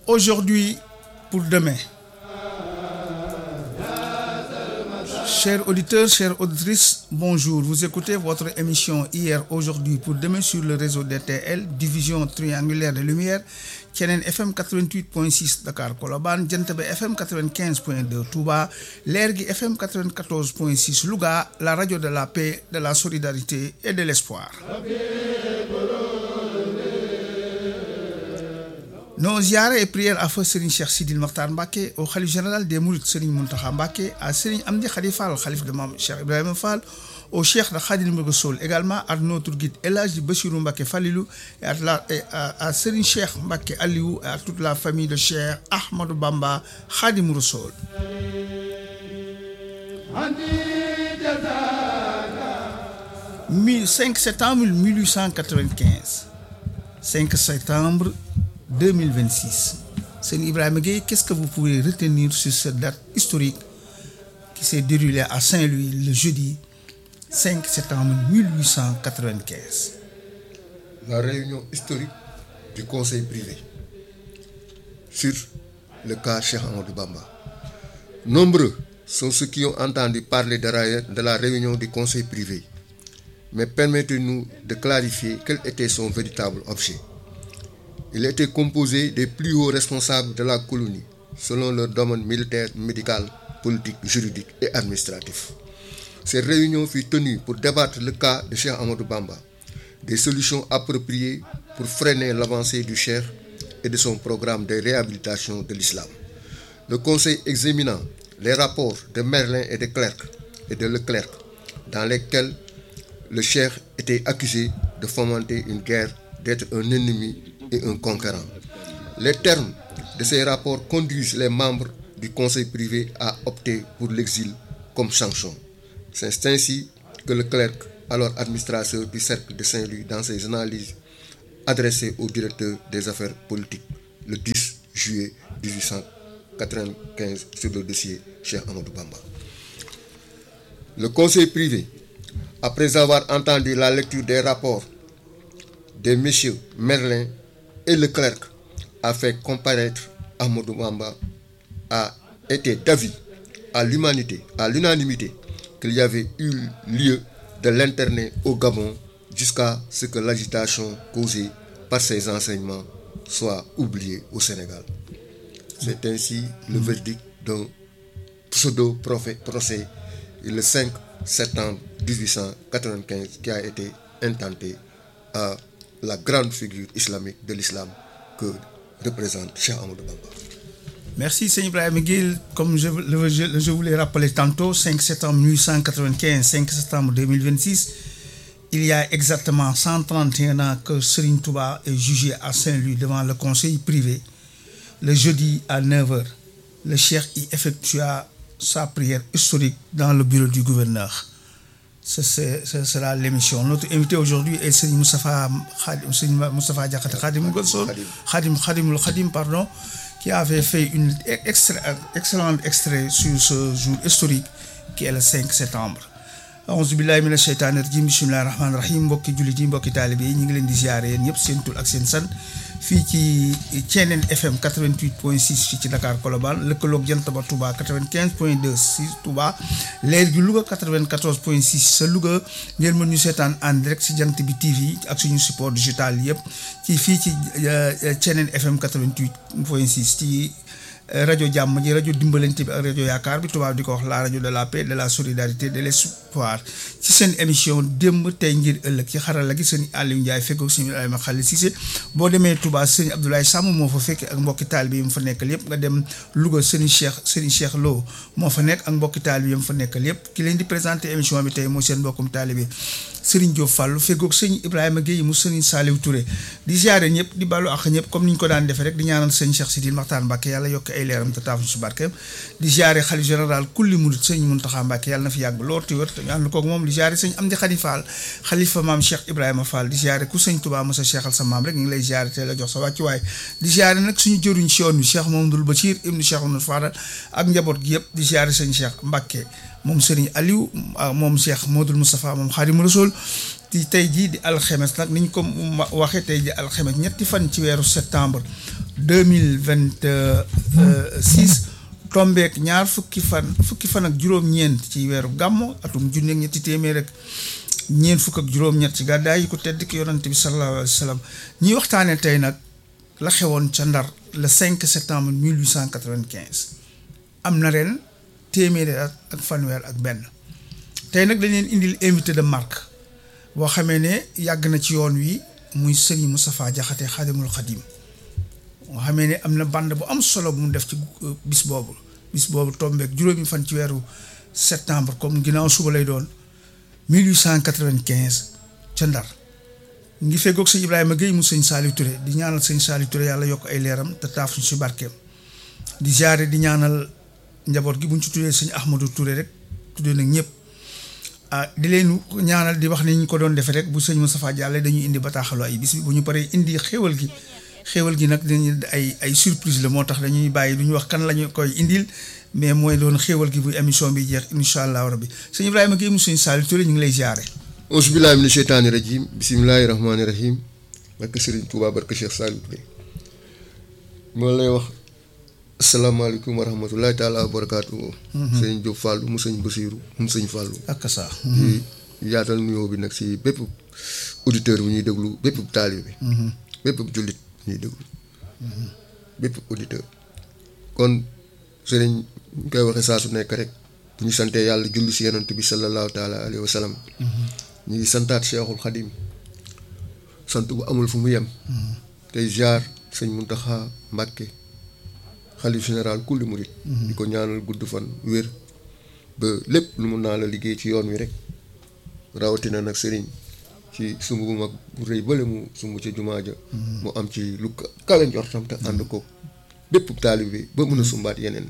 aujourd'hui pour demain. Chers auditeurs, chères auditrices, bonjour. Vous écoutez votre émission Hier, aujourd'hui pour demain sur le réseau DTL, division triangulaire de lumière, Tienen FM 88.6 Dakar Koloban, Djentebe FM 95.2 Touba, Lergui FM 94.6 Louga, la radio de la paix, de la solidarité et de l'espoir. Nos ziyares et prières à feu Serigne Cheikh Sidil Mokhtar Mbacké, au khalife général des Mourides Serigne Mountakha Mbacké, à Serigne Amdi Khadi Fall, khalife de Mame Cheikh Ibrahima Fall, au Cheikh de Khadim Rassoul également à notre guide El Hadji Bassirou Mbacké Falilou et à, la, et à, à Serigne Cheikh Mbacké Aliou et à toute la famille de Cheikh Ahmadou Bamba Khadim Rassoul. 5 septembre 1895 5 septembre 2026 Serigne Ibrahima Gueye qu'est-ce que vous pouvez retenir sur cette date historique qui s'est déroulée à Saint-Louis le jeudi 5 septembre 1895 La réunion historique du conseil privé sur le cas Cheikh Amadou Bamba. Nombreux sont ceux qui ont entendu parler de la, de la réunion du conseil privé, mais permettez-nous de clarifier quel était son véritable objet. Il était composé des plus hauts responsables de la colonie, selon leur domaine militaire, médical, politique, juridique et administratif. Cette réunion fut tenue pour débattre le cas de Cheikh Amadou Bamba, des solutions appropriées pour freiner l'avancée du Cheikh et de son programme de réhabilitation de l'islam. Le conseil examinant les rapports de Merlin et de Clerc et de Leclerc, dans lesquels le Cheikh était accusé de fomenter une guerre, d'être un ennemi et un conquérant. Les termes de ces rapports conduisent les membres du conseil privé à opter pour l'exil comme sanction. C'est ainsi que le clerc, alors administrateur du cercle de Saint-Louis, dans ses analyses adressées au directeur des affaires politiques le 10 juillet 1895 sur le dossier Cheikh Amadou Bamba. Le conseil privé, après avoir entendu la lecture des rapports des messieurs Merlin et Leclerc, a fait comparaître Amadou Bamba a été d'avis à l'humanité, à l'unanimité, qu'il y avait eu lieu de l'interner au Gabon jusqu'à ce que l'agitation causée par ses enseignements soit oubliée au Sénégal. C'est ainsi le verdict d'un pseudo-procès le 5 septembre 1895 qui a été intenté à la grande figure islamique de l'islam que représente Cheikh Amadou Bamba. Merci Seigneur Ibrahim Gueye. Comme je, je, je vous l'ai rappelé tantôt, 5 septembre 1895, 5 septembre 2026, il y a exactement 131 ans que Serigne Touba est jugé à Saint-Louis devant le conseil privé. Le jeudi à 9h, le cheikh y effectua sa prière historique dans le bureau du gouverneur. Ce, ce sera l'émission. Notre invité aujourd'hui est Serigne Moustapha Khadim, Serigne Moustapha Diakhaté Khadim Gosol, Khadim Khadim Khadim pardon, qui avait fait une extra, excellent extrait sur ce jour historique qui est le 5 septembre. auzu billahi mina sheytaani rajim bismillahi rahmaani rahim mbokki jullit yi mbokki taalibe yi ñu ngi leen di ziare yéen ñëpp seen tur ak seen san fii ci Thiénène FM 88.6 fii ci Dakar Colobane lëkkaloog jant ba Touba 95.2 si Touba leer gi Louga 94.6 sa Louga ngeen mën ñu seetaan en direct si jant bi TV ak suñu support digital yëpp ci fii ci Thiénène FM 88.6 ci rajo jàmm ji rajo dimbalante bi ak rajo yaakaar bi tubaab di ko wax la rajo de la paix de la solidarité de l'espoir ci seen émission démb tey ngir ëllëg ci xarala gi sëñ Aliou Ndiaye fekkoog sëñ Ibrahima Khalil Cissé boo demee Touba sëñ Abdoulaye Samb moo fa fekk ak mbokki taalibe yi mu fa nekkal yëpp nga dem Louga sëñ Cheikh sëñ Cheikh Lo moo fa nekk ak mbokki taalibe yi mu fa nekkal yëpp ki leen di présenté émission bi tey mooy seen mbokkum taalibe Serigne Diop Fallou fekkoog sëñ Ibrahima Gueye mu sëñ Saliou Touré di ziare ñëpp di ballu ak ñëpp comme ni ñu ko daan defee rek di ñaanal sëñ Cheikh Sidil Makhtar Mbacké yàlla yokk ay leeram te taafu si barkeem di ziare xalif général kulli murid sëñ Mountakha Mbacké yàlla na fi yàgg lool te wér te ñu ànd koog moom di ziare sëñ Amdi Khady Fall xalifa maam Cheikh Ibrahima Fall di ziare ku sëñ Touba mos a cheikhal sa maam rek ñu ngi lay ziare te la jox sa wàccuwaay di ziare nag suñu jëruñ si yoon bi Cheikh Mamadou Bachir ibnu Cheikh Mamadou Fadal ak njaboot gi yëpp di ziare sëñ Cheikh Mbacké moom Serigne Aliou moom Cheikh Modou Moustapha moom Khadim Rasoul di tey jii di alxemes nag ni ñu ko waxee tey ji alxemes ñetti fan ci weeru septembre deux mille vingt six tombeek ñaar fukki fan fukki fan ak juróom-ñeent ci weeru gàmmo atum junne ak ñetti téeméer rek ñeent fukk ak juróom-ñett ci gàddaay yi ko tedd ki yonante bi sallallahu alayhi wa sallam ñuy waxtaanee tey nag la xewoon ca ndar le 5 septembre 1895 am na ren téeméeri at ak fanweer ak benn tey nag dañ leen indil invité de marque boo xamee ne yàgg na ci yoon wi muy Serigne Moustapha Diakhaté Xaadimul Xadim moo xamee ne am na band bu am solo bu mu def ci bis boobu bis boobu tombeek juróomi fan ci weeru septembre comme ginnaaw suba lay doon 1895 ca Ndar ngi feggoog sëñ Ibrahima Guèye mu sëñ Saliou Touré di ñaanal sëñ Saliou Touré yàlla yokk ay leeram te taaf suñ si barkeem di jaare di ñaanal njaboot gi buñ ci tuddee sëñ Ahmadou Touré rek tuddee nag ñëpp ah di leen ñaanal di wax ni ñu ko doon defee rek bu sëñ Moustapha Diallo dañuy indi bataaxalu ay bis bi bu ñu paree indi xéwal gi xéwal gi nag dañuy ay ay surprise la moo tax dañuy bàyyi du ñu wax kan la ñu koy indil mais mooy doon xéwal gi bu émission bi jeex incha allah rabbi sëñ Ibrahima Guèye mu sëñ Saliou Touré ñu ngi lay jaare auzu billaahi mina sheytaani rajim bismillaahi rahmaani rahim barke Sëriñ Tuubaa barke Cheikh Saliou Touré moo lay wax asalaamaaleykum wa rahmatulahi taala wa barakaatu. sëñ Diop Fallou mu sëñ Basiiru mu sëñ Fallou. ak saa. di yaatal nuyoo bi nag si bépp auditeur bu ñuy déglu bépp taalibe bi. bépp jullit bu ñuy déglu. bépp auditeur. kon sëriñ ñu koy waxee saa su nekk rek bu ñu santee yàlla julli si yonent bi sallallahu taala alayhi wa sallam. ñu ngi santaat Cheikhul Xadim sant bu amul fu mu yem. tey jaar sëñ Muntaxa Mbàkke xalif général kulli murit di ko ñaanal gudd fan wér ba lépp lu mun naa la liggéey ci yoon wi rek rawatina nag sëriñ ci sumb bu mag bu rëy bële mu sumb ca jumaa ja mu am ci lu kawe njortam te ànd ko bépp taalib bi ba mun a sumbaat yeneen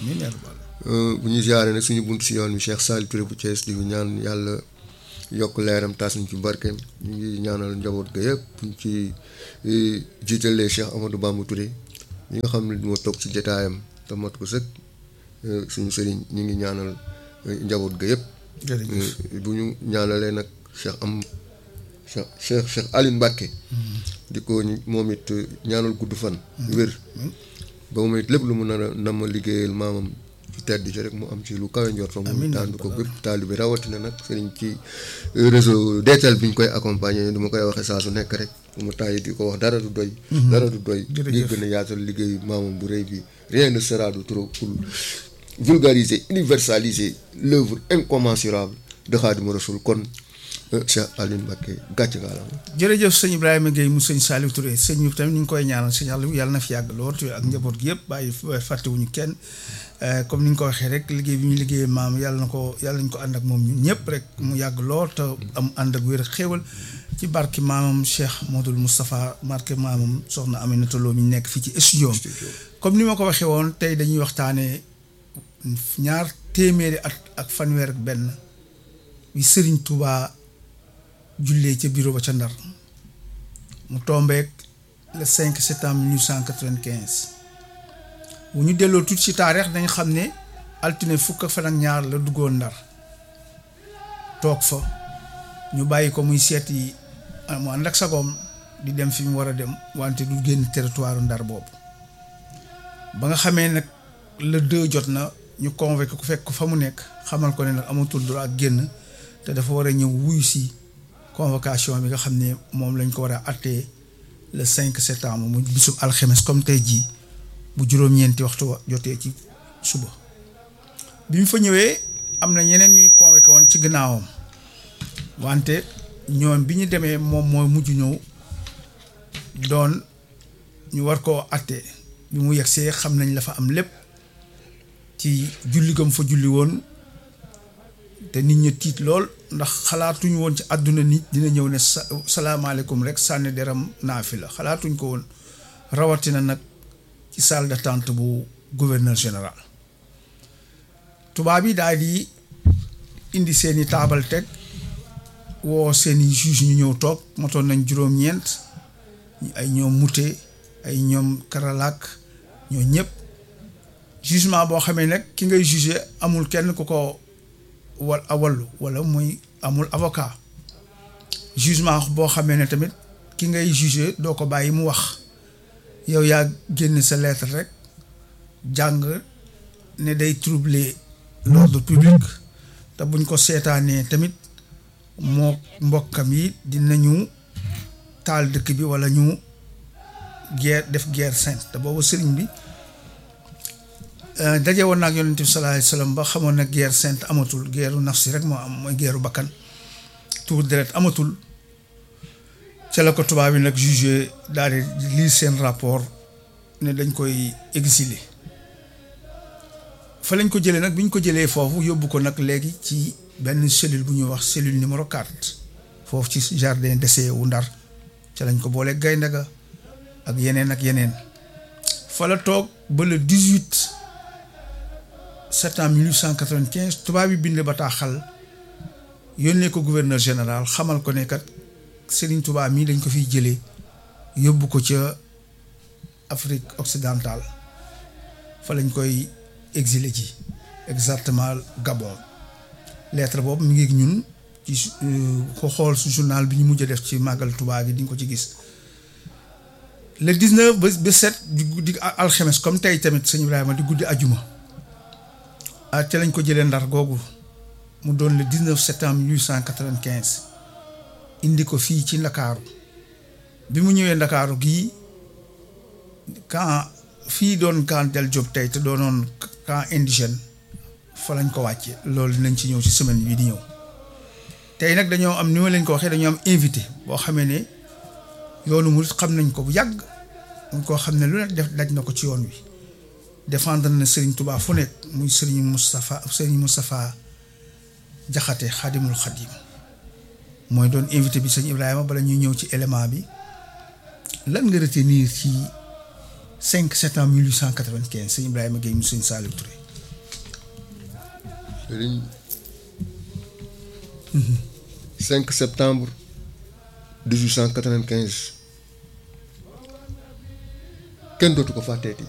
bu ñu jaare nag suñu bunt si yoon wi Cheikh Saliou Touré bu Thiès di ñaan yàlla yokk leeram tas ñu ci barkeem ñu ngi ñaanal njaboot ga yëpp buñ ci jiitalee Cheikh Amadou Bamba Touré ñi nga xam ne moo toog ci jataayam te mat ko sëkk suñu sëriñ ñu ngi ñaanal njaboot ga yëpp bu ñu ñaanalee nag Cheikh am Cheikh Cheikh Cheikh Aline Mbacke di ko moom it ñaanal gudd fan wér ba moom it lépp lu mu nar a nam ma liggéeyal maamam ci tedd ci rek mu am ci lu kawe njort fa mu tànn ko bépp taalibe rawatina nag sëriñ ci réseau DTL bi ñu koy accompagner du ma koy waxee saa su nekk rek mu tàyyi di ko wax dara du doy dara du doy ngir gën a yaatal liggéey maamam bu rëy bi rien ne sera de trop pour vulgariser universaliser l'œuvre incommensurable de Khadimou Rassoul kon Cheikh Aline Mbacké gàcc nga la jërëjëf sëñ Ibrahima Guèye mu sëñ Saliou Touré sëñ bi tamit ñu ngi koy ñaanal sëñ Aliou yàlla na fi yàgg lool ak njaboot gi yëpp bàyyi fàttewuñu kenn comme ni nga ko waxee rek liggéey bi ñu liggéeyee maam yàlla na ko yàlla nañ ko ànd ak moom ñun ñëpp rek mu yàgg lool te am ànd ak wér ak xéewal ci barki maamam Cheikh Modou Moustapha barki maamam soxna Aminata Lo mi nekk fii ci studio comme ni ma ko waxee woon tey dañuy waxtaanee ñaar téeméeri at ak fanweer ak benn bi Serigne Touba jullee ca bureau ba ca Ndar mu tombeek le 5 septembre 1895 bu ñu delloo tuuti ci taarix dañ xam ne altine fukk fan ak ñaar la duggoon Ndar toog fa ñu bàyyi ko muy seeti mu ànd ak sagoom di dem fi mu war a dem wante du génn territoire Ndar boobu ba nga xamee nag le deux jot na ñu convoqué ku fekk fa mu nekk xamal ko ne nag amatul droit ak génn te dafa war a ñëw wuyu si convocation bi nga xam ne moom lañ ko war a attee le 5 septembre mu bisub alxemes comme tey jii bu juróom-ñeenti waxtu jotee ci suba bi mu fa ñëwee am na ñeneen ñuy convoqué woon ci gannaawam wante ñoom bi ñu demee moom mooy mujj ñëw doon ñu war koo attee bi mu yegsee xam nañ la fa am lépp ci julli gam fa julli woon te nit ñi tiit lool ndax xalaatuñ woon ci àdduna nit dina ñëw ne sa salaamaaleykum rek sànni deram naafi la xalaatuñ ko woon rawatina nag ci salle d'attente bu gouverneur général tubaab yi daal di indi seeni taabal teg woo seeni juge ñu ñëw toog motoon nañ juróom-ñeent ay ñoom mute ay ñoom karalaak ñoo ñëpp jugement boo xamee nag ki ngay juger amul kenn ku ko wal awallu wala muy amul avocat jugement boo xamee ne tamit ki ngay juger doo ko bàyyi mu wax yow yaa génn sa lettre rek jàng ne day troubler l'ordre public te buñ ko seetaanee tamit moo mbokkam yi dinañu taal dëkk bi walla ñu guerre def guerre sainte te boobu sëriñ bi daje woon naag yonent bi sallallahu alayhi wasallam ba xamoon na guerre sainte amatul guerru nafsi rek moo am mooy guerru bakkan tuur deret amatul ca la ko tubaab yi nag jugé daal di lii seen rapport ne dañ koy exiler fa lañ ko jëlee nag bi ñu ko jëlee foofu yóbbu ko nag léegi ci benn cellule bu ñuy wax cellule numéro 4 foofu ci jardin d'essai wu Ndar ca lañ ko boolee gaynde ga ak yeneen ak yeneen fa la toog ba le 18 septembre 1895 tubaab yi bind bataaxal yónnee ko gouverneur général xamal ko ne kat Serigne Touba mii dañ ko fiy jëlee yóbbu ko ca Afrique occidentale fa lañ koy exilé ci exactement Gabon lettre boobu mi ngi ak ñun ci ko xool su journal bi ñu mujj a def ci màggal Touba gi di nga ko ci gis le 19 ba ba 7 di guddi alxemes comme tey tamit sëñ Ibrahima di guddi ajuma ah ca lañ ko jëlee ndar googu mu doon le 19 septembre 1895 indi ko fii ci ndakaaru bi mu ñëwee ndakaaru gii camp fii doon camp Del Diop tey te doonoon camp indigène fa lañ ko wàcce loolu dinañ ci ñëw ci semaine bii di ñëw tey nag dañoo am ni ma leen ko waxee dañoo am invité boo xamee ne yoonu murit xam nañ ko bu yàgg mu koo xam ne lu nekk def daj na ko ci yoon wi défendre na Serigne Touba fu nekk muy Serigne Moustapha Serigne Moustapha Jaxate Xadimul Xadim mooy doon invité bi sëñ Ibrahima bala ñuy ñëw ci élément bi lan nga retenir ci 5 septembre 1895 sëñ Ibrahima Gueye mu sëñ Saliou Touré. sëriñ 5 septembre 1895 kenn dootu ko fàtteeti.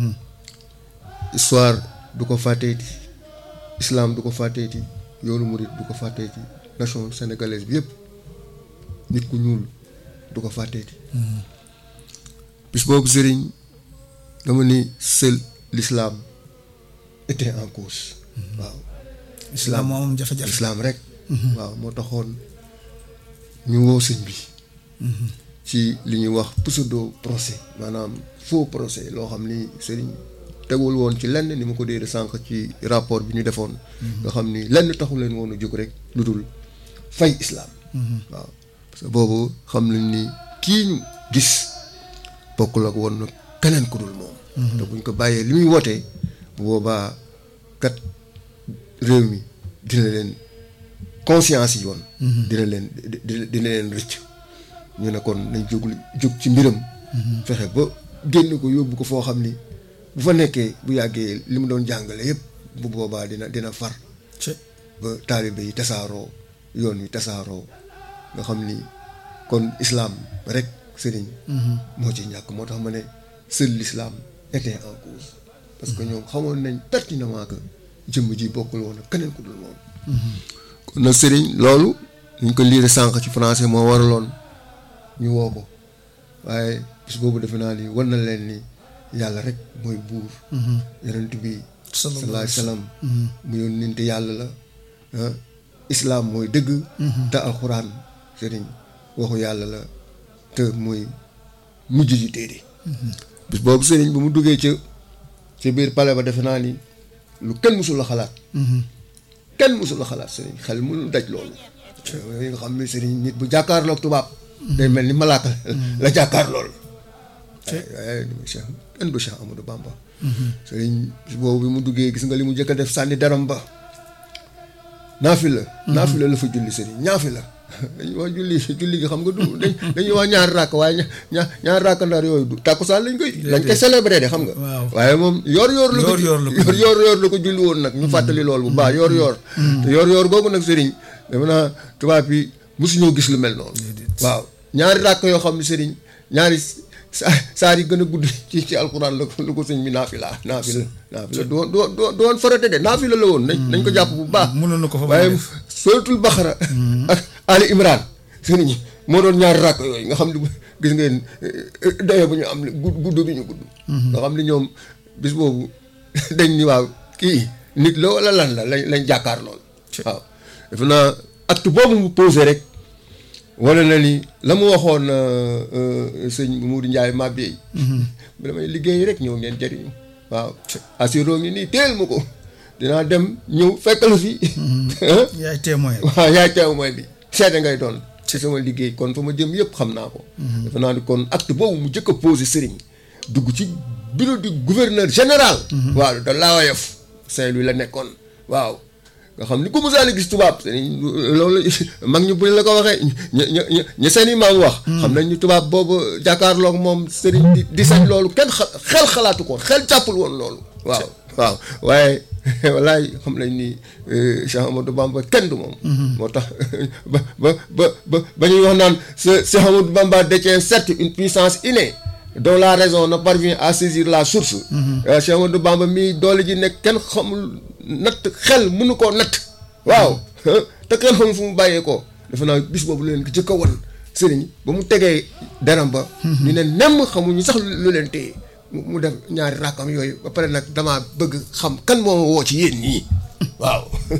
histoire du ko fàtteeti islam du ko fàtteeti yoonu murit du ko fàtteeti nation sénégalaise bi yëpp nit ku ñuul du ko fàtteeti. bis boobu sëriñ dama ni seul l'islam était en cause. waaw islam moo am jafe-jafe islam rek. waaw moo taxoon ñu woo sëñ bi. ci li ñuy wax pseudo procès maanaam faux procès loo xam ni sëriñ tegul woon ci lenn ni ma ko déedee sànq ci rapport bi ñu defoon. nga xam ni lenn taxu leen woon a jóg rek lu dul fay islam. waaw parce que boobu xam nañ ni kii ñu gis bokkul ak woon na keneen ku dul moom. te buñ ko bàyyee li muy wootee bu boobaa kat réew mi dina leen conscience yi yoon. dina leen dina leen rëcc. ñu ne kon nañ jóg jóg ci mbiram. fexe ba génn ko yóbbu ko foo xam ni bu fa nekkee bu yàggee li mu doon jàngale yépp bu boobaa dina dina far. ba taalibe yi tasaaroo yoon wi tasaaroo nga xam ni kon islam rek sëriñ. moo ci ñàkk moo tax ma ne seul l'islam était en cause. parce que ñoom xamoon nañ pertinemment que jëmm ji bokkul woon ak keneen ku dul moom. kon nag sëriñ loolu ñu ko liire sànq ci français moo waraloon. ñu woo ko waaye bis boobu defe naa ni war na leen ni yàlla rek mooy buur yonent bi sallallahu alayhi wasallam mu yónnente yàlla la islaam mooy dëgg te alxuraan sëriñ waxu yàlla la te mooy mujj ji téere bis boobu sëriñ ba mu duggee ca ca biir palais ba defe naa ni lu kenn mësul la xalaat kenn mësul la xalaat sëriñ xel mënul daj loolu yooyu nga xam ne sëriñ nit bu jàkkaarloog tubaab day mel ni malaaka la jàkkaar lool waaye Cheikh kenn du Cheikh Amadou Bamba sëriñ boobu bi mu duggee gis nga li mu jëkk a def sànni daram ba naafi la naafi la la fa julli sëriñ ñaafi la dañuy wax julli julli gi xam nga du dañuy wax ñaari ràkk waaye ña ñaari ràkk ndar yooyu du tàkkusaan lañ koy lañ koy célébrer de xam nga waaye moom yoor yoor la ko yoor yoor yoor la ko julli woon nag ñu fàttali loolu bu baax yoor yoor te yoor yoor googu nag sëriñ dama naa tubaab yi mosuñoo gis lu mel noonu waaw ñaari ràkk yoo xam ne sëriñ ñaari saar yi gën a gudd ci ci alxuraan la ko la ko sëñ bi naafila naafila naafila du woon du woon du woon farate de naafila la woon nañ nañ ko jàpp bu baax mënoon na ko fa waaye suratul baxara ak ali imran sëriñ moo doon ñaari rakk yooyu nga xam ne gis ngeen dayo bu ñu am gudd gudd bi ñu gudd nga xam ne ñoom bis boobu dañ ni waaw kii nit la wala lan la lañ lañ jàkkaar lool waaw defe naa acte boobu mu posé rek wane na ni la mu waxoon sëñ Moudou Ndiaye Mabé yi damay liggéey rek ñëw ngeen jëriñu waaw assuroo ngi nii teel ma ko dinaa dem ñëw fekk la fi yaay témoin waaw yaay témoin bi seede ngay doon ci sama liggéey kon fa ma jëm yëpp xam naa ko dafa naa ni kon acte boobu mu jëkk a posé sëriñ dugg ci bureau du gouverneur général waaw da laawayof Saint-Louis la nekkoon waaw nga xam ni ku musaani gis tubaab sëriñ loolu mag ñu buñ la ko waxee ña ña ña seen i maam wax xam nañ ni tubaab boobu jàkkaarloog moom sëriñ di di sañ loolu kenn xel xalaatu ko xel jàppul woon loolu waaw waaw waaye walaay xam nañ ni Cheikh Amadou Bamba kenn du moom moo tax ba ba ba ba ba ñuy wax naan ce Cheikh Amadou Bamba détient certes une puissance innée dont la raison ne parvient à saisir la source Cheikh Amadou Bamba mii doole ji nekk kenn xamul natt xel mënu koo natt waaw te kenn xamul fu mu bàyyee ko defe naa bis boobu leen ko jëkk a won sëriñ ba mu tegee deram ba ñu ne nemm xamuñu sax lu leen téye mu def ñaari rakkam yooyu ba pare nag damaa bëgg xam kan moo woo ci yéen ñii waaw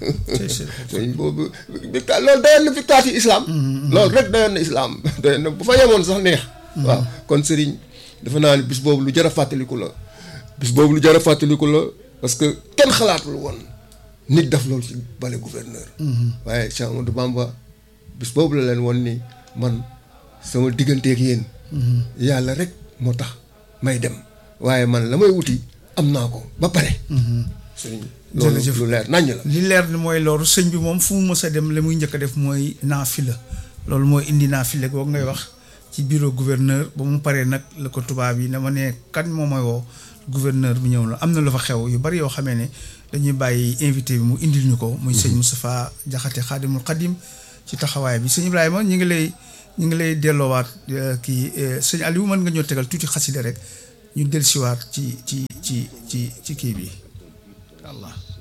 sëriñ boobu victoire loolu dayoon na victoire ci islam loolu rek dayoon na islam dayoon na bu fa yemoon sax neex waaw kon sëriñ dafa naa ni bis boobu lu jar a fàttaliku la bis boobu lu jar a fàttaliku la parce que kenn xalaatul woon nit def loolu ci bale gouverneur waaye Cheikh Amadou Bamba bis boobu la leen woon ni man sama digganteeg yéen yàlla rek moo tax may dem waaye man la may wuti am naa ko ba pare sëriñ loolu lu leer naññ la li leer ni mooy loolu sëñ bi moom fu mu mës a dem la muy njëkk a def mooy naafila loolu mooy indi naafila googu ngay wax ci bureau gouverneur ba mu paree nag la ko tubaab yi na ma ne kan moo may woo gouverneur bi ñëw la am na lu fa xew yu bari yoo xamee ne dañuy bàyyi invité bi mu indil ñu ko muy sëñ Moustapha Jaxate xaadimul xadim ci taxawaay bi sëñ Ibrahima ñu ngi lay ñu ngi lay delloowaat kii sëñ Aliou mën nga ñoo tegal tuuti xasida rek ñu dellusiwaat ci ci ci ci ci kii bi Allah